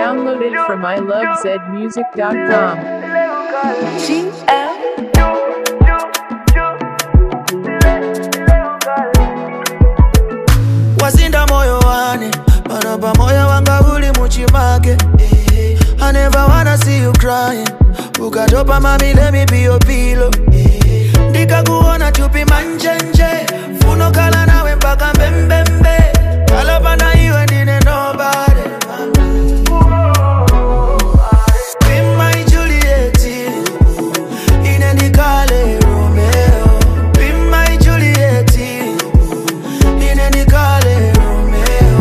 Downloaded from ilovezmusic.com. wasinda moyo wane pano pa moyo wanga uli muchimake I never wanna see you crying ukatopa mami let me be your pillow ndikakuona chupi manjenje funo kala nawe mpaka mbembembe kalapana iwe ndine nobody Be my Juliet, ine ndikale Romeo Be my Juliet, ine ndikale Romeo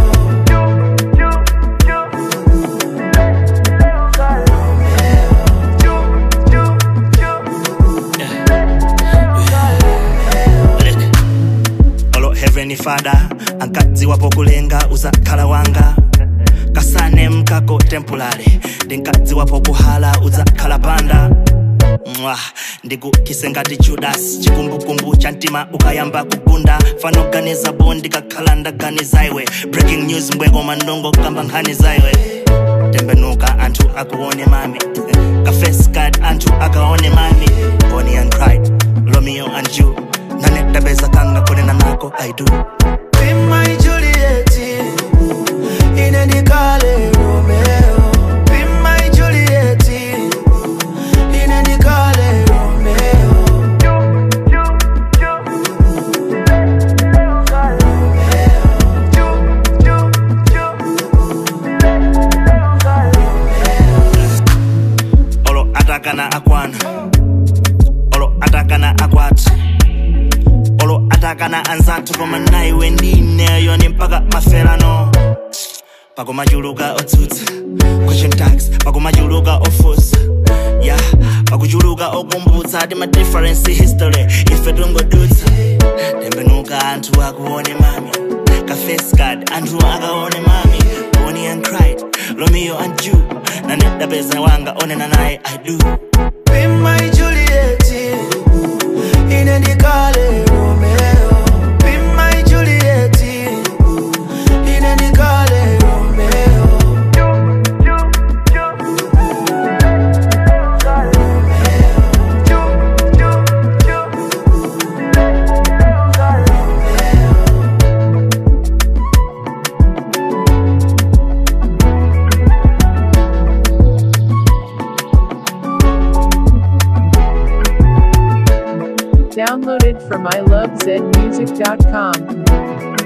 olo heavenly father ankadziwapo kulenga uzakhala wanga kasane mkako temporary ndinkadziwapo kuhala uzakhala panda mwa ndikukise ngati judas chikumbukumbu cha mtima ukayamba kugunda fanoganiza bo ndikakhala ndaganiza iwe breaking news mbweko mandongo kamba nkhani zaiwe tembenuka anthu akuone mami kafes card anthu akaone mami bonnie and clyde romeo and you nanedabeza kanga kunena nako i do Be my Juliet, ine ndikale Romeo Be my Juliet, ine ndikale Romeo olo atakana akwana olo atakana akwati olo atakana anzathu koma naiwe ndineyo ni mpaka maferano pakumachuluka otsutsa question tags pakumachuluka ofusa ya pakuchuluka okumbutsa ti ma difference history ife tungodutsa tembenuka anthu akuone mami kafes card anthu akaone mami bonnie and clyde romeo and you nanedapeza wanga onena naye i do Be my Juliet, ine ndikale Romeo. Be my Juliet, ine ndikale Romeo. Downloaded from ilovezmusic.com.